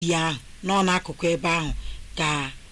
ya ahụ nọ n'akụkụ ebe ahụ ka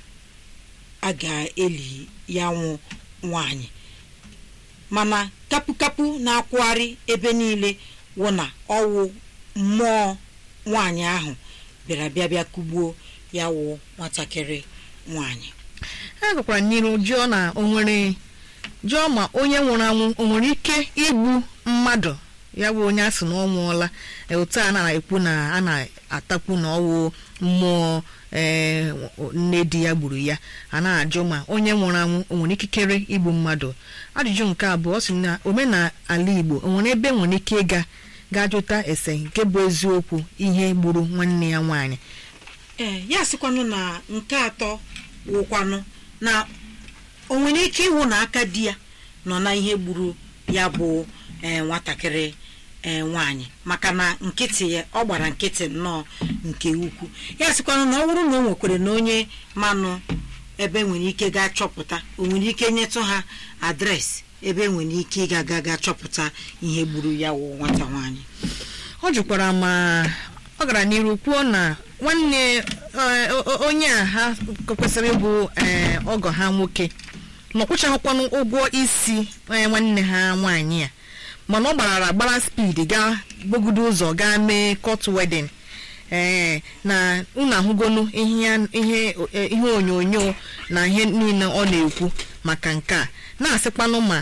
a ga-eli ya nwụ nwanyị mana kapụkapụ na-akwụgharị ebe niile wụ na ọwụ mmụọ nwanyị ahụ bịara bịa bịa kugbuo ya wụ nwatakịrị nwanyị ha gakwara n'iru jụọ na o nwere jụọ ma onye nwụrụ anwụ o nwere ike igbu mmadụ ya bụ onye a sị na ọ nwụọla e, otu a na-ekwu na a na-atakwu na ọwụ mmụọ ee nne di ya gburu ya a na-ajụ ma onye nwụrụ anwụ o nwere ikikere igbu mmadụ ajụjụ nke abụọ ọ sị na omenala igbo o nwere ebe nwere ike ịga gaa jụta ese nke bụ eziokwu ihe gburu nwanne ya nwaanyị ee ya sịkwanụ na nke atọ wụkwanụ na o nwere ike ịwụ na aka di ya nọ na ihe gburu ya bụ ee nwatakịrị ee nwaanyị maka na nkịtị ya ọ gbara nkịtị nnọọ nke ukwu ya sịkwanụ na ọ bụrụ na o nwekwere na onye manụ ebe nwere ike gaa chọpụta o nwere ike nyetụ ha adreesị ebe nwere ike ịga ga ga chọpụta ihe gburu ya wụ nwata nwaanyị ọ jụkwara ma ọ gara n'iru kwuo na nwanne eh, o- o- onye a ha kwesịrị ịbụ eh, ọgọ ha nwoke na ọkwụchaghịkwanụ ụgwọ isi eh, nwanne ha nwaanyị a mana ọ gbarara gbara spid gaa gbogodo ụzọ gaa mee court wedding ee na unu ahụgonu ihe ya- ihe eh, ihe onyonyo na ihe niile ọ na-ekwu maka nke a na-asịkwanụ ma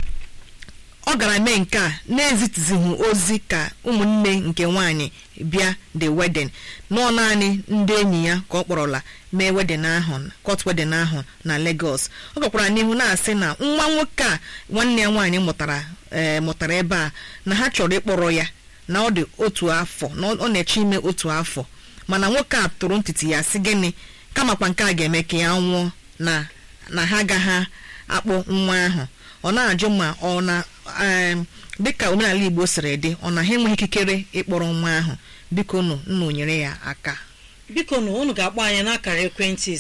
ọ gara mee nke a na-ezitizighị ozi ka ụmụnne nke nwaanyị bịa the wedding nọọ naanị ndị enyi ya ka ọ kpọrọla mee wedding ahụ court wedding ahụ na Lagos ọ gakwara n'ihu na-asị na nwa nwoke a nwanne ya nwaanyị mụtara ee mụtara ebe a na ha chọrọ ịkpọrọ ya na ọ dị otu afọ na ọ na-eche ime otu afọ mana nwoke a tụrụ ntịtị ya sị gịnị kamakwa nke a ga-eme ka ya nwụọ na na ha agaghị akpụ nwa ahụ ọ na-ajụ ma ọ na em, dịka omenala Igbo siri dị ọ na ha enweghị ikikere ịkpọrọ nwa ahụ biko nụ nna nyere ya aka biko na unu ga-akpọ anyị n'akara ekwentị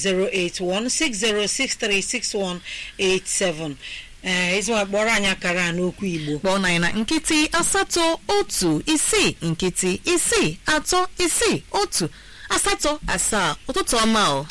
08160636187 ee ịzụwa kpọrọ anyị akara a n'okwu igbo kpọọ na anyị na nkịtị asatọ otu isii nkịtị isii atọ isii otu asatọ asaa ụtụtụ ọma o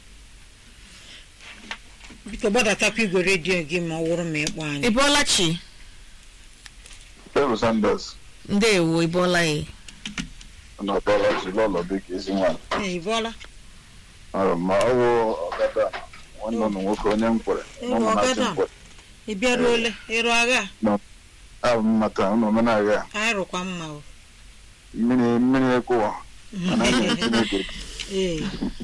biko gbadatakwa igwe redio gị ma ọ wụrụ ma ịkpọ anyị ị bọọla chi Peru Sanders ndeewo ị bọọla ya na ọbọla Chilọlọ dịka ezi nwaanyị ee ị bọọla Ahụrụ m ma ọ bụ ọgada nwanne ụnụ nwoke onye m kwere Ewu, na ụmụ na-achị ọgada. m kwere ị bịaruole ịrụ agha abụ m mata ụnụ omenala ya anyị rụkwa mma o mmiri mmiri ekwuwa mana a na Chineke ee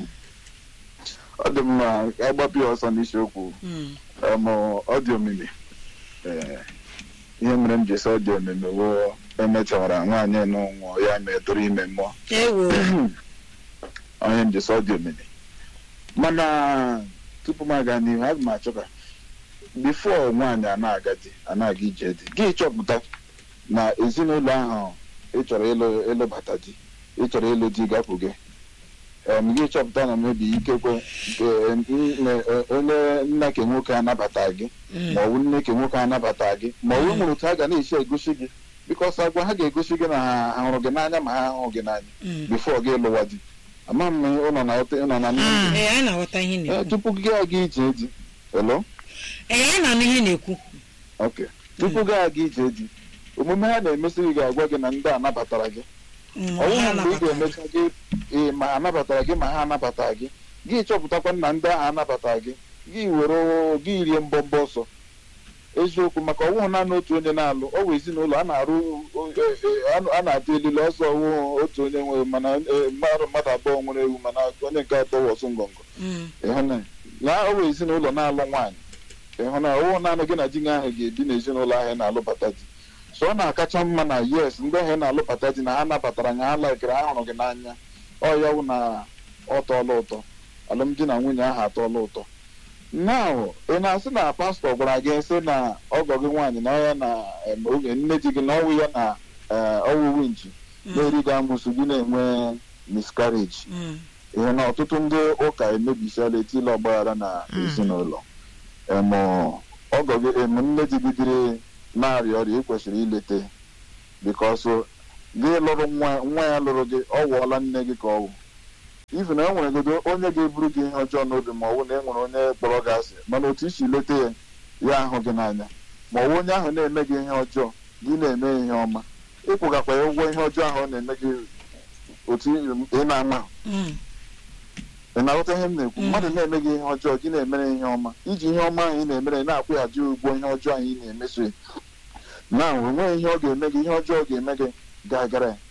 ọ dị mma ka agbapụ ya ọsọ n'isiokwu mm. em, ọ dị omimi Ee, ihe mere m ji sị ọ dị omimi wụ emechawara nwaanyị n'ụnwụ ya mee tụrụ ime mmụọ ewo onye m ji sị ọ dị omimi mana tupu m aga n'ihu aga m achọ ka bifo nwaanyị a na-aga di a na-aga ije di gị chọpụta na ezinụlọ ahụ ị chọrọ ịlụ ịlụbata di ị chọrọ ịlụ di gapụ gị em, gị chọpụta na mebi ikekwe nke nne- onye nna ke nwoke anabata gị Mm. ma ọ bụ nne ke nwoke anabata gị ma ọ bụ nwere otu ha ga na-esi egosi gị bikọs agwa ha ga-egosi gị na ha ha hụrụ gị n'anya ma ha ahụghị gị n'anya Mm. bifo gị lụwa di ama m ụlọ na ụlọ na Mm. ee anyị na-aghọta ihe ị Ee, na-ekwu tupu gị aga ije di hello ee anyị na-anụ ihe ị na-ekwu ok tupu gị aga ije di omume ha na-emesi gị ga-agwa gị na ndị a nabatara gị Mm, ọ ha bụghị mgbe ị nabatara. ga-emecha gị ee ma ha nabatara gị ma ha anabata gị gị chọpụtakwa na ndị ahụ anabata gị gị were gị rie mbọmbọ ọsọ eziokwu maka ọwụhụ naanị otu onye na-alụ ọ bụ ezinụlọ a na-arụ o- e- e- a- a na-atụ elili ọsọ ọwụ otu onye nwere mana e, mmadụ mmadụ abụọ nwere ewu mana onye nke atọ wọsụ ngọngọ Mm. ịhụna ya ọ bụ ezinụlọ na-alụ nwaanyị ịhụna ọwụ naanị gị na di gị ahụ ga-ebi n'ezinụlọ ahụ ị na-alụbata di so ọ na-akacha mma na yes ndị ahụ ị na-alụbata di na ha nabatara nya ha laikere ha hụrụ gị n'anya ọ ya wụ na ọ tọọla ụtọ alụmdi na nwunye ahụ atọọla ụtọ now ị na-asị na pastọ gwara gị sị na ọgọ gị nwaanyị na ya na em, oge nne di gị na ọwụ ya na eh, ọwụ winchi na-eri gị amụsụ gị na-enwe miscarriage Mm. ihe na ọtụtụ ndị ụka emebisiala etila ọgbaghara na Mm. ezinụlọ em ọgọ gị em nne di gị dịrị na-arịa ọrịa ị kwesịrị ilete bikọs gị lụrụ nwa nwa ya lụrụ gị ọ wụọla nne gị ka ọ wụ even e nwere godo onye ga-eburu gị ihe ọjọọ n'obi ma ọ bụ na e nwere onye kpọrọ gị asị mana otu isi leta ya ya ahụ gị n'anya ma ọ bụ onye ahụ na-eme gị ihe ọjọọ gị na-eme ihe ọma ịkwụgakwa ya ụgwọ ihe ọjọọ ahụ ọ na-eme gị otu ị na-ama Mm. ị na-aghọta ihe m na-ekwu Mm. mmadụ na-eme gị ihe ọjọọ gị na-emere ihe ọma iji ihe ọma ahụ ị na-emere na-akwụghachi ụgwọ ihe ọjọọ ahụ ị na-emeso ya na onweghị ihe ọ ga-eme gị ihe ọjọọ ọ ga-eme gị ga-agara ya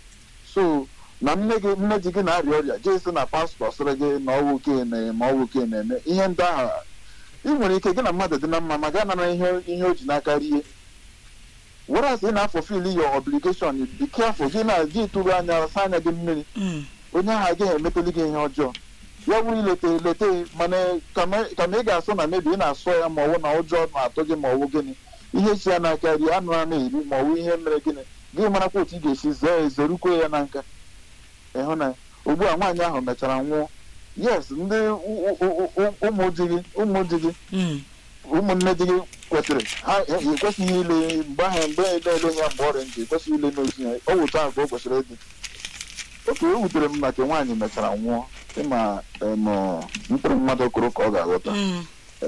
so na nne gị nne di gị na-arịa ọrịa jee sị na pastọ sịrị gị na ọwụ oke na ma ọwụ oke na-eme ihe ndị ahụ ị nwere ike gị na mmadụ dị na mma ma gaa nara ihe ihe o ji n'aka rie whereas ị na-afọfil your obligation be careful gị na gị tụrụ anya sa anya gị mmiri Mm. onye ahụ agaghị emeteli gị ihe ọjọọ ya bụrụ ileta eleta mana kama kama ị ga-asụ na mebi ị na-asụ ya ma ọwụ na ụjọ na-atụ gị ma ọwụ gịnị ihe si ya n'aka rie anụ a na-eri ma ọwụ ihe mere gịnị gị marakwa otu ị ga-esi zee ezerukwe ya na nka ịhụ na ugbu a nwaanyị ahụ mechara nwụọ yes ndị u- u- u- ụmụ di gị ụmụ di gị Mm. ụmụnne di gị kwetịrị ha ekwesịghị ile mgbe ahụ mgbe na-ele ya mgbe ọrịa ntị ekwesịghị ile n'ozi ya ọ wụta ahụ ka o kwesịrị ịdị oke o wutere m na nke nwaanyị mechara nwụọ ịma em, mkpụrụ mmadụ kụrụ ka ọ ga-aghọta Mm.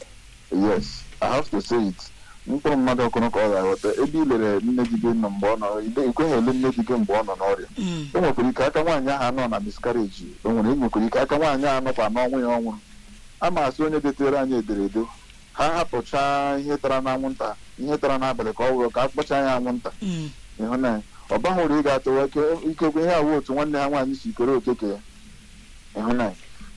yes i have to say it mkpụrụ mmadụ kụrụ ka ọ ga-aghọta ebe i lere nne di gị nọ mgbe ọ nọ ị kweghị ele nne di gị mgbe ọ nọ n'ọrịa Mm. o nwekwara ike aka nwaanyị ahụ anọ na miscarriage o nwere enwekwara ike aka nwaanyị ahụ anọkwa n'ọnwụ ya ọ nwụrụ a ma asị onye detere anyị ederede ha hapụchaa ihe tara n'anwụnta ihe tara n'abalị ka ọ wụrụ ka a kpọchaa ya anwụnta Mm. ịhụnanya ọ baghị uru ị ga-atụwa ike ikekwe ihe awụ otu nwanne ha nwaanyị si kere okeke ya ịhụnanya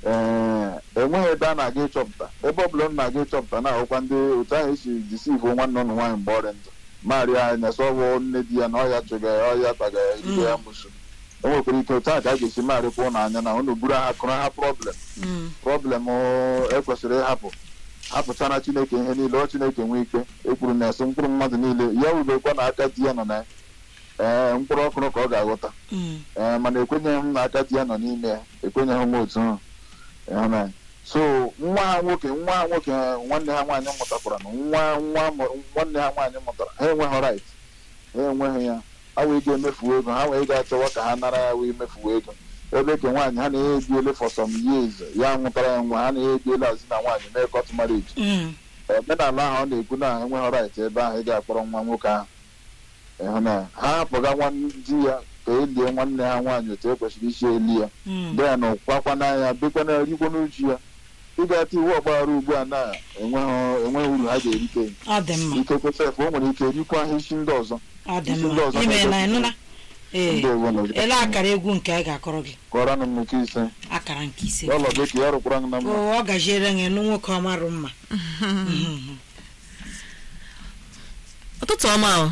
ee enweghị ebe a na-aga ịchọpụta ebe ọ bụla m na-aga ịchọpụta na-ahụkwa ndị otu ahụ esi disivu nwanne ụnụ nwaanyị mgbe ọrịa ndụ marịa anya sọwụ nne di ya na ọya chụga ya ọya taga ya erigo ya mụsụ o nwekwara ike otu a ka a ga-esi marịkwa ụnụ anya na ụnụ buru ha kụrụ ha problem Mm. problem ekwesịrị ịhapụ hapụchara chineke ihe niile ọ chineke nwee ikpe ekwuru na esi mkpụrụ mmadụ niile ya wubekwa na aka di ya nọ na ya ee mkpụrụ ọkụrụ ka ọ ga-aghọta Mm. ee mana ekwenyeghị m na aka di ya nọ n'ime ya ekwenyeghị m otu ahụ ịhụnanya so nwa ha nwoke nwa ha nwoke nwanne ha nwaanyị mụtakwara na nwa nwa mụ- nwanne ha nwaanyị mụtara ha enweghị right ha enweghị ya ha wee ga-emefuo ego ha wee ga-achọwa ka ha nara ya wee mefuo ego ebe ke nwaanyị ha na-ebiele for some years ya nwụtara ya nwa ha na-ebiele azi na nwaanyị mee court marriage Mm. omenala ahụ ọ na-ekwu na enweghị right ebe ahụ ị ga-akpọrọ nwa nwoke ahụ ịhụnanya ha hapụga nwa di ya ka e lie nwanne ha nwaanyị otu e kwesịrị isi eli ya Mm. dị ya na ụkwakwa n'anya bekwana erikwa n'uju ya ịga-ata iwu ọgbaghara ugbu a na enweghị enweghị uru ha ga-erite ọ dị mma ike kwesịrị o nwere ike rikwa ha isi ndị ọzọ ọ dị isi ndị mma ọzọ ime na na-egosi- ịnụla ee ndị ewu na ele akara egwu nke a ga-akọrọ gị kọrọ m nke ise akara nke ise ọlọ gị ka ya rụkwara m na mma o ọ gajiere gị nụ nwoke ọmarụ mma Mhm. ụtụtụ ọma o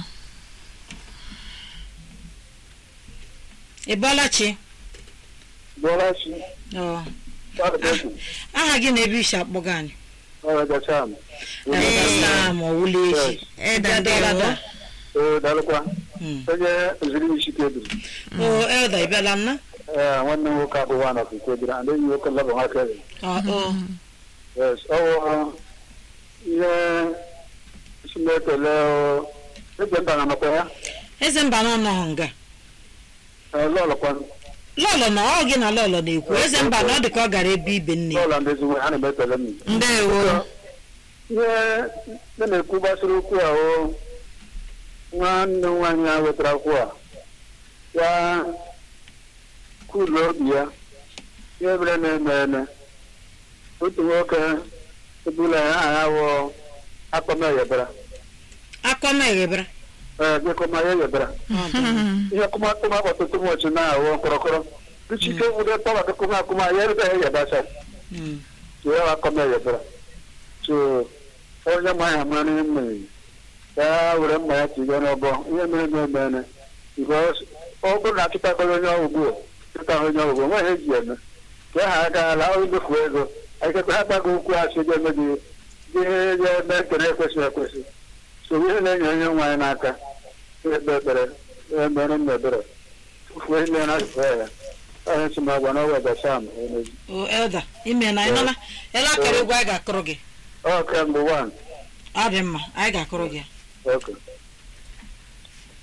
ị bọọla chi Bọ́láṣí, Ọ, Fáàdẹ́kù, aha gị na ebe isi akpọga anyị ọ̀rẹ́dẹ̀ṣà mi. Eweta ma ọ wụla echi Eda Bịa dọla ndewo. daa. Ee, daalụkwa. Mm. Onye oziri isi kebiri. o elda ị bịala nna Ee, nwanne m nwoke abụwa nọ nke kebiri, and enyi nwoke lọbụ nwa kebiri. Ọ, ọ. Yes, ọ wụ ihe isi na-ekele o. Eze mba na nọkwa ya. eze mba na ọnọghị nga Ee, lọlọkwa. lọlọ na ọ gị na lọlọ na-ekwu eze mba na ọ dị ka ọ gara ebe ibe nne ya. Lọla ndị ezigbo ha na-ekele m. ndewo Ihe nne na-ekwu gbasara okwu a o nwanne m nwaanyị a wetara okwu a ya kwuru obi ya ihe mere na-eme eme otu nwoke ebula ya aha ya wụ akpọm eyebara akọma eghebara ee bịakọma ya eyebara Ọ dị mma. ihe kụmakụma ọtụtụ ụbọchị na-awụ kọrọkọrọ ichike nwere tọwa akụkụma akụma ya ebe ya eyebasa Mm. ya wa akọm eyebara so onye ma ya mara ime ya were mma ya tiga n'ọbọ ihe mere na-eme eme because ọ bụrụ na achụtakọrọ onye ọgwụgwụ chụta onye ọgwụgwụ nweghị eji eme ka ha agaala ọ imefu ego ekekwe ha gbago okwu asị ga-eme gị ihe ga-eme ekele ekwesịghị ekwesị so ihe na-enye onye nwaanyị n'aka ekpe ekpere emere m ebere tufuo ile na asụsụ ya onye si m agwa na ọwa gasam emezi o elda ime na ịnụla ele akara egwu anyị ga-akọrọ gị ọ kemgbe wan ọ dị mma anyị ga-akọrọ gị ya. oke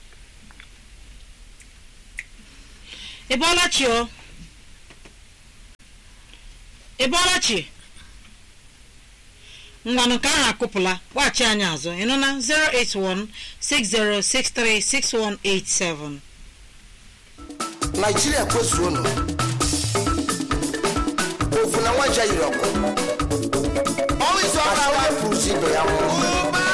ị bọọla chi o ị bọọla chi ngwanụ nke ahụ akụpụla kpọghachi anyị azụ ị nụ na 08160636187 naijiria kwezuonu ofu na nwaja yiri ọkụ ọnwa izu ọrụ ahụ ya pụrụ ibe ya nwụọ